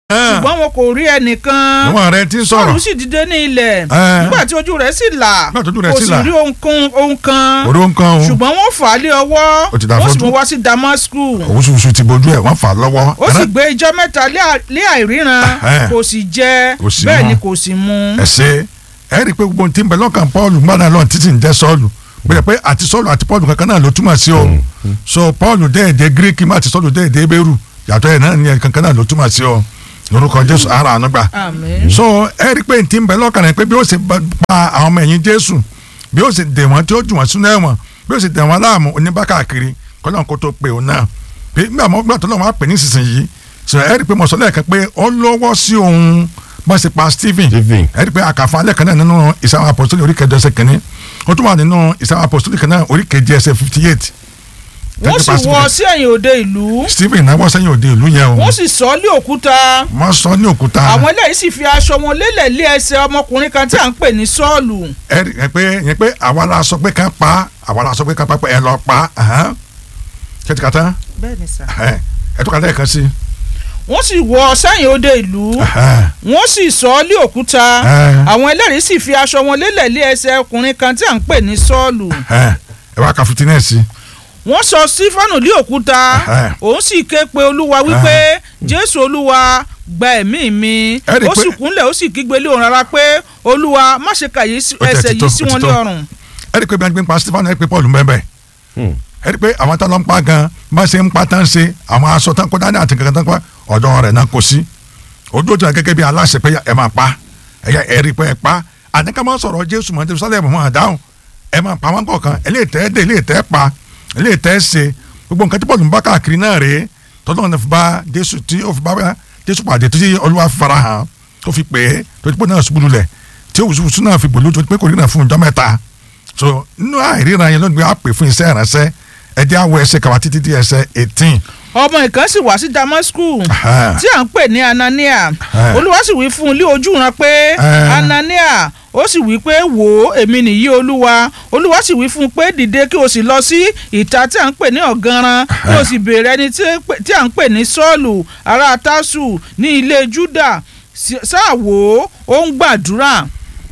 ṣùgbọ́n wọn kò rí ẹnìkan níwọ̀n rẹ ti ń sọ̀rọ̀ sọ́ọ̀lù sì dìde ní ilẹ̀ Ẹ́. nígbà tí ojú rẹ̀ sì là Nígbà tí ojú rẹ̀ kò sì sì là. rí ohun kan- ohun kan òru ń kan o ṣùgbọ́n wọ́n fà á lé ọwọ́ Ó ti dà wọ́n sì fọ́jú. mú wá sí Damasku òun ṣuṣu ti bojú ẹ̀ wọ́n fà á lọ́wọ́ ó sì gbé ijọ́ mẹ́ta lé à- lé àìríran Ẹ̀hẹ́n. kò sì jẹ Kò sì bẹ́ẹ̀ mu. ni kò sì mu. ẹ ṣe ẹ rí i pé gbogbo ohun tí ń bẹ lọ́kàn Paul gbọ́dọ̀ lọ́n títí ń jẹ́ Sọ́ọ̀lù bẹ́ẹ̀ pé àti Sọ́ọ̀lù àti Paul kankan náà ló túmọ̀ sí o so Paul dé èdè Greek má àti Sọ́ọ̀lù dé èdè Hébérù yàtọ̀ ẹ̀ náà ní ẹ̀ kankan náà ló túmọ̀ sí o lórúkọ Jésù ara àánú gbà àmín. so ẹ rí i pé tí ń bẹ lọ́kàn rẹ̀ pé bí ó ṣe bá pa àwọn ọmọ ẹ̀yìn Jésù bí ó ṣe dè wọ́n tí ó jù wọ́n sínú ẹ̀wọ̀n bí ó ṣe dè wọ́n láàmú oníbàkàkiri kọ́lọ́n kó tó pè ó náà bí nígbà mọ́ gbà tó lọ́wọ́ á pè ní sísìnyí so ẹ rí i pé mo sọ lẹ́ẹ̀kan pé ó lọ́wọ́ sí òun bá ṣe pa Stephen Stephen. ẹ rí i pé àkàfà alẹ́ kan náà nínú ìsáwọn apostoli orí kẹjọ ẹsẹ̀ kìíní ó tún wà nínú ìsáwọn apostoli kan náà orí kejì ẹsẹ̀ fifty eight wọ́n sì wọ́ sí ẹ̀yìn òde ìlú Stephen náà wọ́n sẹ́yìn òde ìlú yẹn o wọ́n sì sọ ọ́ lé òkúta wọ́n sọ ní òkúta àwọn eléyìí sì fi aṣọ wọn lélẹ̀ lé ẹsẹ̀ ọmọkùnrin kan tí à ń pè ní Sọ́ọ̀lù ẹ rí i pé yẹn pé àwa la sọ pé ká pa àwa la sọ pé ká pa pé ẹ lọ pa ahán. kẹ́tì kàtá bẹ́ẹ̀ ni sà. ẹ ẹ tó kàtá ẹ̀ kan sí. wọ́n sì wọ́ ọ sẹ́yìn òde ìlú ahán. wọ́n sì sọ ọ́ lé òkúta Ẹ́. àwọn ẹlẹ́rìí sì fi aṣọ wọn lélẹ̀ lé ẹsẹ̀ ọkùnrin kan tí à ń pè ní Sọ́ọ̀lù ẹ ẹ wá ka fitinẹ sí. wọ́n sọ Sífánù lé òkúta Ẹ́. òun sì ké pe Olúwa wípé Jésù Olúwa gba ẹ̀mí mi Ẹ rí i ó pé- sì kúnlẹ̀ ó sì kígbe lé òun rárá pé Olúwa má ṣe kàyé sí- Ó tẹ̀ ẹsẹ̀ ti tó, yìí sí ó ti wọn tó. lé ọrùn ẹ rí i pé bí wọ́n gbé ń pa Stephen ẹ rí i pé Paul ń bẹ́ẹ̀ bẹ́ẹ̀. Hmm. ẹ rí i pé àwọn tó lọ ń pa gan bá ṣe ń pa tán ṣe àwọn aṣọ tán kó dání àti kankan tán pa ọ̀dọ̀ rẹ̀ náà kò sí. ojú òtún gẹ́gẹ́ bí aláṣẹ pé ẹ máa pa ẹ yẹ ẹ rí i pé ẹ pa àdéká máa sọ̀rọ̀ Jésù mọ́ Jerusalem mọ́ àdáhùn ẹ máa pa wọn kọ̀ọ̀kan eléyìítẹ́ dé eléyìítẹ́ pa eléyìítẹ́ ṣe gbogbo nǹkan tí Paul ń bá káàkiri náà rèé tọ́lọ́ ní fi bá Jésù tí ó fi bá Jésù pàdé tí Olúwa fi fara hàn tó fi pè é tó ti pé náà ṣubú lulẹ̀ tí òwúsùwùsù náà fi gbòòlù tó ti pé kò rí náà fún ọjọ́ mẹ́ta so nínú àìríran yẹn lónìí a pè fún iṣẹ́ ìránṣẹ́ ẹ jẹ́ àwọ̀ ẹsẹ̀ kàwá títí di ẹsẹ̀ eighteen ọmọ ìkan sì wá sí Damasku Aha. tí à ń pè ní Anania Aha. Olúwa sì wí fún un lé ojú ran pé Aha. Anania ó sì wí pé wò ó èmi nìyí Olúwa Olúwa sì wí fún un pé dìde kí o sì lọ sí ìta tí à ń pè ní ọ̀ganran kí o sì béèrè ẹni tí tí à ń pè ní Sọ́ọ̀lù ará Tásù ní ilé Júdà Sí- sáà wò ó ó ń gbàdúrà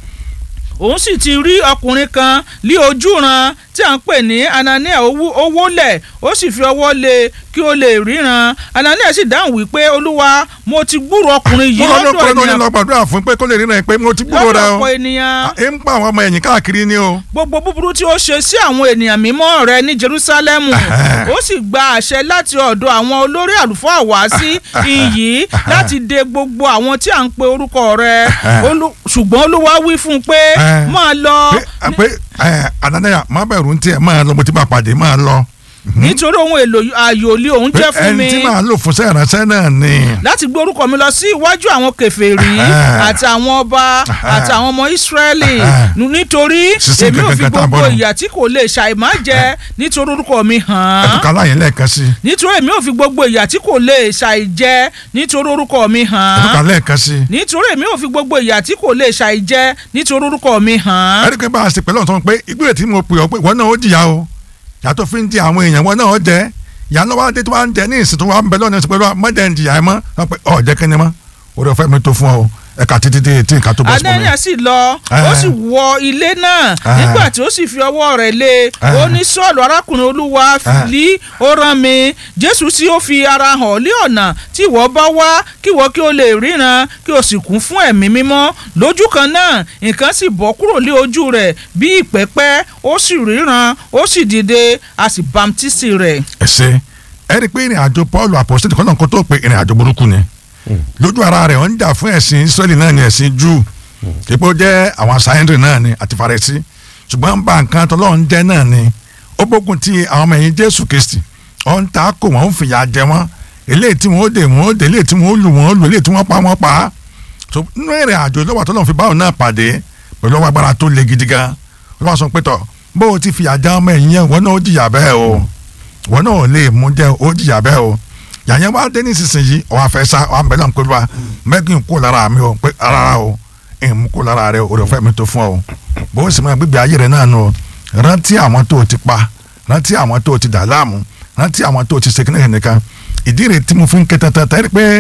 òun sì ti rí ọkùnrin kan lí ojúran tí à ń pè ní Anania owó owó lẹ̀ ó sì fi ọwọ́ lé kí ó lè ríran Anania sì dáhùn wípé olúwa mo ti gbúrò ọkùnrin yìí mo lọ lọ́dọ̀ lọ́pọ̀ lórí ènìyàn lọ gbàdúrà fún pé kó lè ríran pé mo ti gbúrò rẹ o lọ́pọ̀ ènìyàn ẹ ń pa àwọn ọmọ ẹ̀yìn káàkiri ni o gbogbo búburú tí ó ṣe sí àwọn ènìyàn mímọ́ rẹ ní Jerúsálẹ́mù ó sì gba àṣẹ láti ọ̀dọ̀ àwọn olórí àlùfáà wá sí iyì láti de gbogbo àwọn tí à ń pe orúkọ rẹ Olú- ṣùgbọ́n olúwa wí fún un pé Eh. máa lọ pé pé ẹ Anania má bẹ̀rù ń tiẹ̀ máa lọ mo ti bá pàdé máa lọ nítorí ohun èlò àyòlé òun pé jẹ́ fún mi ẹni tí màá lò fún iṣẹ́ ìránṣẹ́ náà ni láti gbé orúkọ mi lọ sí iwájú àwọn kèfèrí Ah. àti àwọn ọba Ah. àti àwọn ọmọ Ísírẹ́lì Ah. Nu- nítorí Sísìn èmi ò fi kankan tá a gbogbo bọ̀ nù. ìyà tí kò lè ṣàìmá jẹ nítorí orúkọ mi hàn án ẹ̀tùkà láyé lẹ́ẹ̀kan sí nítorí èmi ò fi gbogbo ìyà tí kò lè ṣàìjẹ nítorí orúkọ mi hàn ẹ̀tùkà án lẹ́ẹ̀kan sí nítorí èmi ò fi gbogbo ìyà tí kò lè ṣàìjẹ nítorí orúkọ mi hàn án ẹni pé bá a ṣe pẹ̀lú ọ̀tún pé ìgbésẹ̀ tí mo pè ọ́ pé ìwọ náà ó jìyà o yàtọ̀ fi ń di àwọn èèyàn wọn náà ó jẹ ìyá lọ́wọ́ adé tó wá ń jẹ ní ìsìn tó wá ń bẹ lọ́nà ìsìn pẹ̀lú mọ́jẹ̀ ń jìyà ẹ mọ́ wọn pé ọ̀ jẹ́ kẹ́ni mọ́ orí ọ̀fẹ́ mi tó fún ọ ẹ̀ka títí dé etí nǹkan tó bọ́ sí mi. Anania sì lọ ó sì wọ ilé náà Ah. nígbà tí ó sì fi ọwọ́ rẹ̀ lé Ah. ó ní Sọ́ọ̀lù arákùnrin olúwa Ah. lí ó rán mi Jésù sì ó fi ara hàn lé ọ̀nà tí ìwọ bá wá kí ìwọ kí o lè ríran kí o sì kún fún ẹ̀mí mímọ́ lójú kan náà nǹkan sì bọ́ kúrò lé ojú rẹ̀ bí ìpẹ́pẹ́ ó sì ríran ó sì dìde a sì bamtísì rẹ̀. ẹsẹ ẹ rí i pé ìrìn àjò Paul apostoli kan náà kó tó pé ìrìn àjò burúkú ni lójú ara rẹ̀ ó ń jà fún ẹ̀sìn Israẹli náà ni ẹ̀sìn Júù ipò jẹ́ àwọn sáyẹ́ndì náà ni àti Farisí ṣùgbọ́n ń ba nǹkan tọ́lọ́run jẹ́ náà ni ó gbógun ti àwọn ọmọ ẹ̀yìn Jésù Kristi ó ń ta kò wọ́n ń fìyà jẹ wọ́n eléyìí tí wọ́n ó dè wọ́n ó dè eléyìí tí wọ́n ó lù wọ́n ó lù eléyìí tí wọ́n pa wọ́n pa á so nínú ìrìn àjò lọ́wọ́ tọ́lọ́run fi báwọn náà pàdé pẹ̀lú ọwọ́ agbára tó le gidi gan lọ́wọ́ sọ pé tọ̀ bó o ti fìyà jẹ ọmọ ẹ̀yìn yẹn wọ́n náà ó jìyà bẹ́ẹ̀ o wọn náà lè mú jẹ ó jìyà bẹ́ẹ̀ o yàyẹn wá dé nísinsìnyí ọwọ́ afẹ́ sá ọwọ́ abẹ́lẹ́ ń pẹ́lú wa mẹ́gìn kó lára mi o pé rárá o ẹ̀ mú kó lára rẹ o rẹ fẹ́ mi tó fún ọ bó o sì máa gbégbé ayé rẹ náà nù o rántí àwọn tó o ti pa rántí àwọn tó o ti dà láàmú rántí àwọn tó o ti ṣèkínní nìkan ìdí rẹ̀ tí mo fi ń ké tata tẹ́lẹ̀ pé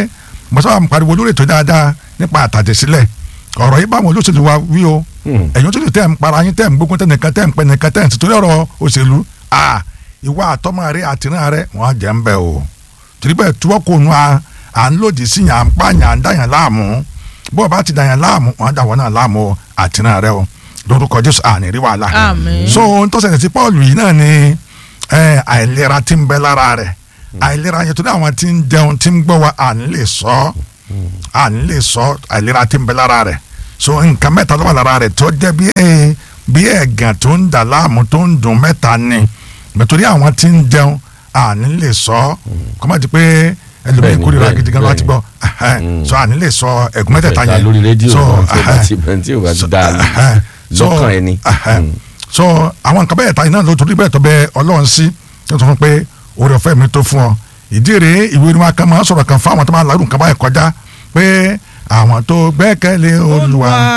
mo sábà ń pariwo lórí ètò dáadáa nípa àtàjẹsílẹ̀ ọ̀rọ̀ yìí báwọn olóṣèlú wa wí o Hmm. ẹ̀yin olóṣèlú tẹ̀ ń para yín tẹ̀ ń gbógun tẹnìkan tẹ̀ ń pẹ́ nìkan tẹ̀ ń tìtorí ọ̀rọ̀ òṣèlú à ìwà àtọ́mọ rẹ àtìrán rẹ wọ́n á jẹ́ ń bẹ̀ o torí bẹ́ẹ̀ tuwọ́ kò nu à à ń lòdì sí yàn à ń pààyàn à ń dàyàn láàmú bó o bá ti dàyàn láàmú wọ́n á dà wọ́n náà láàmú o àtìrán rẹ o lórúkọ Jésù àní rí wàhálà Àmín. so ohun tó ṣẹlẹ̀ sí Paul yìí náà ni ẹ, àìlera tí ń bẹ lára rẹ̀ àìlera yẹn tó ní àwọn tí ń jẹun tí ń gbọ́ wa à ń lè sọ à ń lè sọ àìlera tí ń bẹ lára rẹ̀ so nǹkan mẹ́ta ló wà lára rẹ̀ tó jẹ́ bí ẹ bí ẹ̀gàn tó ń dà láàmú tó ń dùn mẹ́ta ni nítorí àwọn tí ń jẹun à ń lè sọ kọ́ máa di pé ẹlòmíì Bẹ́ẹ̀ni, kórìíra bẹ́ẹ̀ni, gidi gan láti gbọ́ Mm. so à ń lè sọ ẹ̀gún mẹ́tẹ̀ẹ̀ta Mẹ́ta yẹn lórí rédíò so tí ó bá ti bẹ̀rẹ̀ tí ó bá ti dá lọ́kàn ẹni. Mm. so àwọn nǹkan bẹ́ẹ̀ ta iná ló torí bẹ́ẹ̀ tó bẹ ọlọ́run sí tó sọ fún pé oore ọ̀fẹ́ mi tó fún ọ ìdí rèé ìwé ni wọn kan máa ń sọ̀rọ̀ kan fún àwọn tó máa ń larú nǹkan báyìí kọjá pé àwọn tó gbẹ́kẹ̀lé olúwa